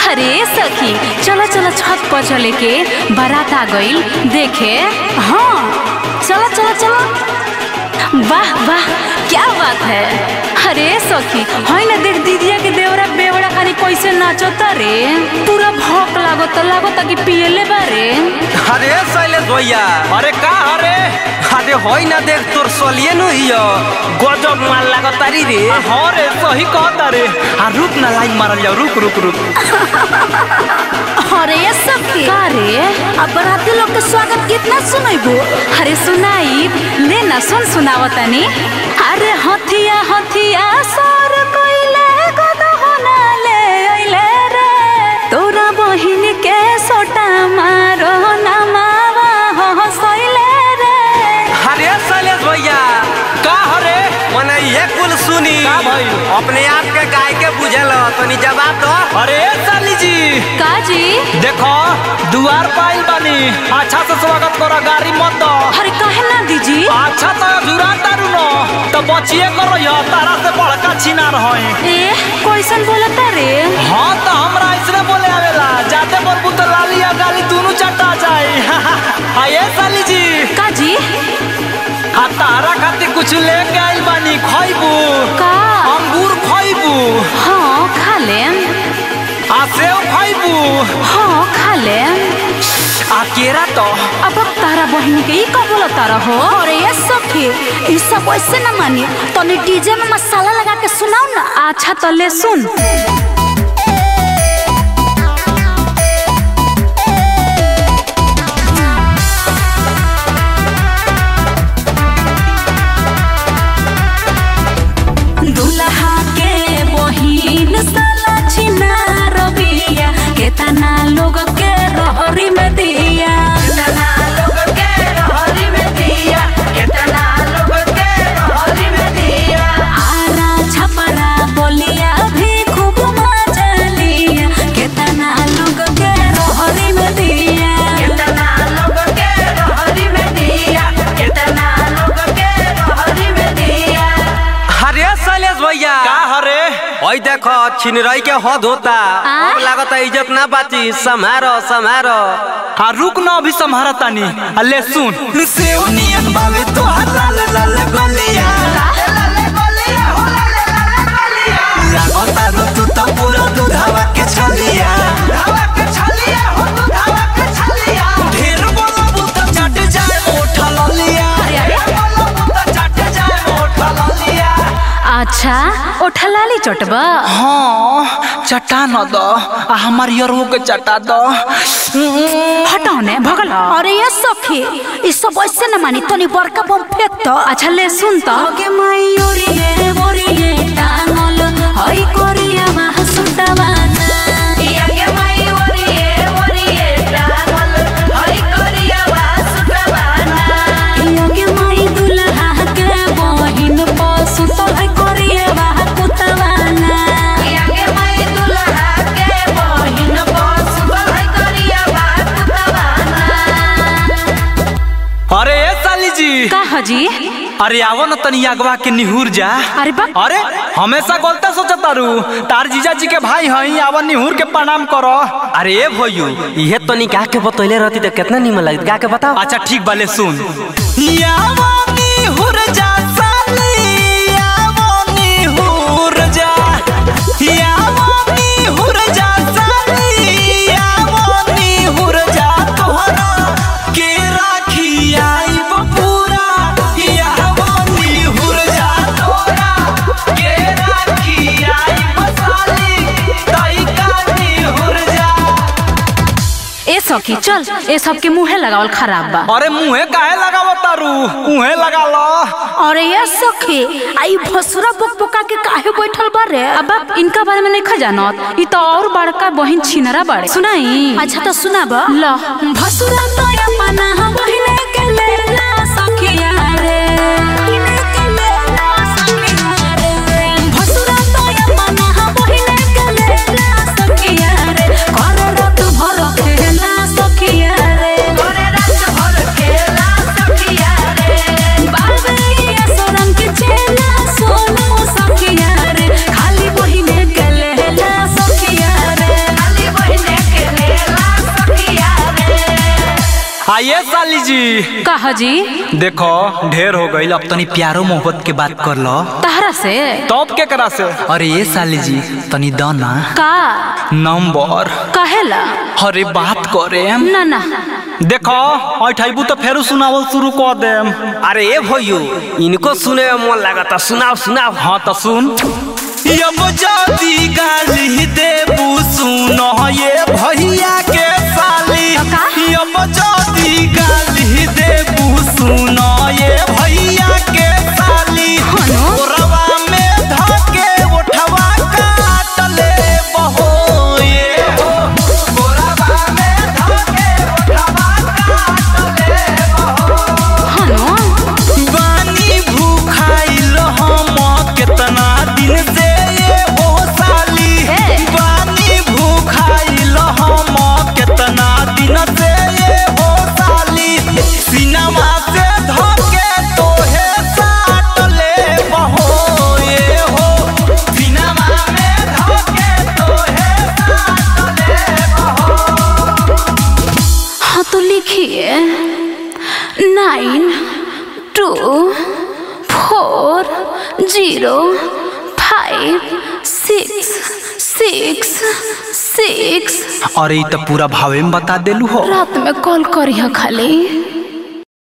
अरे सखी चलो चलो छत पर चले के बारात आ गईल देखे हाँ चलो चलो चलो वाह वाह क्या बात है अरे सखी है ना देख दीदिया के देवरा बेवड़ा खानी कैसे नाचता रे पूरा भौक लागत लागत कि पियले बारे अरे शैलेश भैया अरे का हरे अरे होई ना देख तोर सोलिए नु हियो गजब माल लागतारी रे हाँ रे सही कहता रे आ रुक ना लाइन मारल जाओ रुक रुक रुक अरे ये सखी का रे अब बराती लोग के स्वागत कितना सुनैबो अरे सुनाई ले ना सुन सुनावतानी अरे हथिया हथिया सर कोइले गदहना ले अइले रे तोरा बहिन के सोटा मारो नमावा हसैले रे अरे शैलेश भैया का हरे मने ये कुल सुनी का भइल? अपने आप के गाय के बुझल तनी जवाब दो अरे साली जी काजी देखो दुआर पाइल बानी अच्छा से स्वागत करो गाड़ी मत दो अरे काहे ना दीजी अच्छा तो जुरा तारू न तो बचिए करो यह तारा से बड़का छीना रहे ए कैसन बोलता रे हाँ तो हमरा इसने बोले आवेला जाते बोलबू तो लाली या गाली दोनों चटा जाए आये साली जी काजी आ तारा खातिर कुछ लेके आइल बानी खइबू का अंगूर खइबू हाँ खा लेम आ सेव खइबू हाँ खा लेम आ केरा तो अब तारा बहिनी के ई का बोलता रहो अरे ये सखी ई सब वैसे न मानी तनी डीजे में मसाला लगा के सुनाओ ना अच्छा तो ले सुन दुल्हा के बहिन साला छिना रबिया केतना लोग के रहरी में दिया केतना लोग के रहरी में दिया केतना लोग के रहरी में दिया आरा छपरा बोलिया भी खूब मजा लिया केतना लोग के रहरी में दिया केतना लोग के रहरी में दिया केतना लोग के रहरी में दिया अरे शैलेश भैया का हरे ओई देखो छिनरई के हद होता अब लागत इज्जत ना बाची समारो समारो हाँ रुक ना अभी संभारा तानी आ ले सुन सेव नियन बावे तो लाल लाल गलिया लागता रो तू तो पूरा दूधावा के छलिया ढेर बोलबू तो चट जाए मोठ ललिया बोलबू तो चट जाए मोठ ललिया अच्छा ओठलाली चटबा हाँ चटा न दो आ हमार यरू के चटा दो हटाओ ने भगल अरे ये सखी ई सब वैसे न मानी तनी बड़का बम फेंक तो अच्छा ले सुन तो के मयूरी मोरिये टांगल हई कोरिया महा सुतवाना या के मयूरी मोरिये टांगल हई कोरिया महा सुतवाना या के मई दुल्हा के बहिन पसु तो हई कोरिया महा कुतवाना या के मई दुल्हा के बहिन पसु तो हई कोरिया महा कुतवाना अरे ए साली जी का हजी अरे आवो न तनी अगवा के निहुर जा अरे बा अरे हमेशा गलते सोचत तारू तार जीजा जी के भाई हई आवन निहुर के प्रणाम करो अरे ए भइयो इहे तो निकाह के बतैले रहती तो कितना निमन लगत गा के बताओ अच्छा ठीक बाले सुन यावो निहुर जा साली यावो निहुर जा यावो निहुर जा साली यावो निहुर जा तोहरा के राखी आइब पूरा यावो निहुर जा तोहरा के राखी आइब साली तई का निहुर जा ए सखी चल ए सब के मुंहे लगावल खराब बा अरे मुंहे काहे लगावत तारू मुंहे लगा लो अरे ये सखी आई भसुरा बकबका के काहे बैठल बा रे अब आप इनका बारे में नहीं खजानत ई तो और बड़का बहिन छिनरा बाड़े सुनाई अच्छा तो सुनाब ल भसुरा तो अपना बहिने के लेला सखिया रे भसुरा तो अपना बहिने के लेला सखिया रे कर रात भर खेला सखिया रे कर रात भर खेला सखिया रे बाबे असरम के चेला सोनो सखिया रे खाली बहिने के लेला सखिया रे खाली ये साली जी कहा जी देखो ढेर हो गई अब तनी प्यारो मोहब्बत के बात कर लो तहरा से तब के करा से अरे ये साली जी तनी दो ना का नंबर कहेला अरे बात करे ना ना देखो अठाइबू तो फेरू सुनावल शुरू कर देम अरे ए भैयो इनको सुने में मन लगता सुनाओ सुनाओ हाँ तो सुन यम जाती गाली देबू सुनो ये भैया के साली का? यम जाती गाली देबू सुनो ये भैया के साली हनो? ओरवा में धके उठवा काट ले बहो ये हो ओरवा में धके उठवा काट ले हनो बानी भूखाइल हम केतना दिन से ये हो साली ए। बानी भूखाइल हम केतना दिन से ये हो साली सिनेमा से धके तोहे साट ले बहो ये हो सिनेमा में धके तोहे साट ले बहो हाँ तो लिखिए nine two four zero five six six six अरे ई तो पूरा भावे में बता देलू हो रात में कॉल करिए खाली